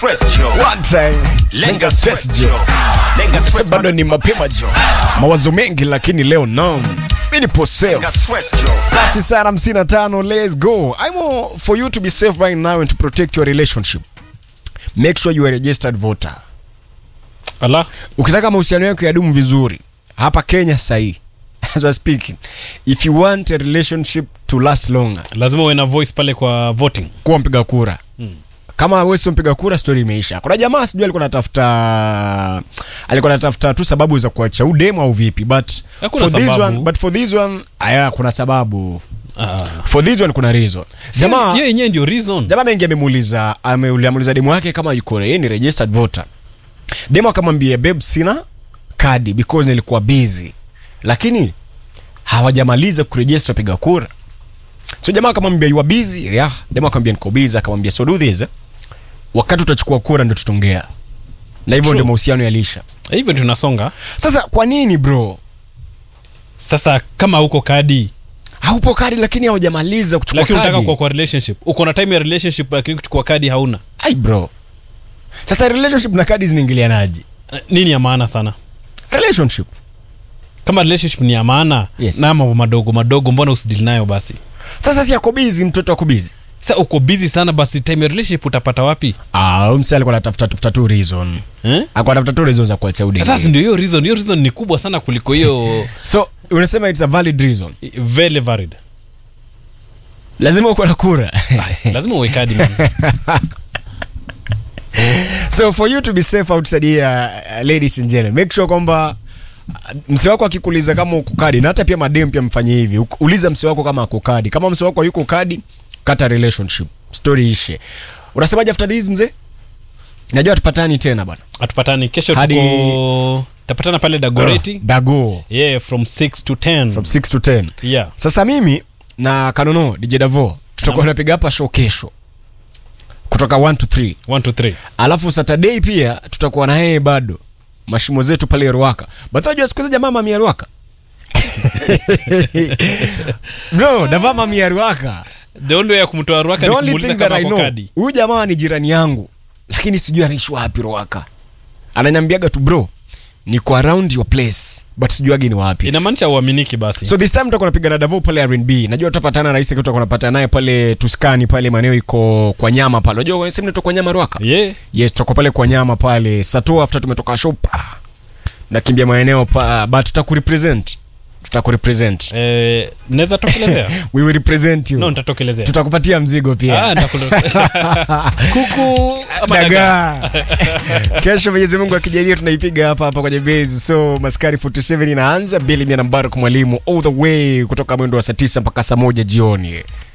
Press Joe. One time. Lenga stress jo. Lenga stress Bado ni mapema jo. Mawazo mengi lakini leo no. Mimi nipo safe. Lenga stress Joe. Safi sana 55 let's go. I want for you to be safe right now and to protect your relationship. Make sure you are a registered voter. Ala. Ukitaka mahusiano yako yadumu vizuri hapa Kenya sahi. As I speaking. If you want a relationship to last longer, Lazima uwe na voice pale kwa voting. kuwa mpiga kura. Kama wewe sio mpiga kura, story imeisha. Kuna jamaa sijui alikuwa anatafuta alikuwa anatafuta tu sababu za kuacha udemu au vipi, but Hakuna for this sababu. one, but for this one, aya, kuna sababu. Ah. For this one kuna reason. Jamaa Hiyo yenyewe ndio reason. jamaa mengi amemuuliza amemuuliza demu wake kama yuko yeye ni registered voter. Demu akamwambia babe, sina kadi because nilikuwa busy, lakini hawajamaliza kuregister wapiga kura. So jamaa akamwambia you are busy, yeah. Demu akamwambia niko busy, akamwambia so do this. Wakati utachukua kura ndio tutaongea. Na hivyo True. ndio mahusiano yalisha. Hivyo tunasonga. Sasa kwa nini bro? Sasa kama uko kadi Haupo kadi lakini hawajamaliza kuchukua lakini kadi. unataka kuwa kwa relationship. Uko na time ya relationship lakini kuchukua kadi hauna. Ai bro. Sasa relationship na kadi zinaingilianaje? Eh, Nini ya maana sana? Relationship Kama relationship ni ya maana Yes. na mambo madogo madogo mbona usidili nayo basi? Sasa si ako busy, mtoto ako busy. Sasa uko busy sana basi time ya relationship utapata wapi? Ah, huyu msee alikuwa anatafuta tafuta tu reason. Eh? Alikuwa anatafuta tu reason za kuacha udeni. Sasa ndio hiyo reason, hiyo reason ni kubwa sana kuliko hiyo So, unasema it's a valid reason. very valid. Lazima uko na kura. Lazima uwe kadi man. so for you to be safe outside here, uh, ladies and gentlemen, make sure kwamba uh, mse wako akikuuliza kama uko kadi na hata pia madem pia mfanye hivi. Uk- Uliza mse wako kama ako kadi. Kama mse wako yuko kadi, kata relationship. Story ishe. Unasemaje after this mzee? Najua tupatani tena bwana. Atupatani kesho Hadi- tuko tapatana pale Dagoreti. Dago Yeah, from 6 to 10. from 6 to 10. Yeah. Sasa mimi na Kanono DJ Davo tutakuwa tunapiga hapa show kesho kutoka 1 to 3, 1 to 3. alafu Saturday pia tutakuwa na yeye bado mashimo zetu pale Ruaka. But unajua siku hizi jamaa mamia Ruaka bro, Dava mamia Ruaka. The only way ya kumtoa Ruaka The ni only kumuuliza thing that kama I ako know, kadi. huyu jamaa ni jirani yangu, lakini sijui anaishi wapi Ruaka. Ananiambiaga tu bro, niko around your place but sijuagi ni wapi. Inamaanisha uaminiki basi. So this time tutakuwa napiga na Davo pale R&B. Najua tutapatana na Isaac tutakuwa tunapatana naye pale Tuskani pale maeneo iko kwa nyama pale. Unajua wewe sema kwa nyama Ruaka? yeah. Yes, tutakuwa pale kwa nyama pale. Sato after tumetoka shop. Nakimbia maeneo pa but tutakurepresent. Tutakurepresent. Eh, naweza tokelezea? We will represent you. no, nitatokelezea. Tutakupatia mzigo pia. Ah, nitakule- Kuku ama dagaa. dagaa kesho mwenyezi mungu akijalia tunaipiga hapa hapa kwenye base so maskari 47 inaanza bili mia nambari kwa mwalimu all the way kutoka mwendo wa saa 9 mpaka saa moja jioni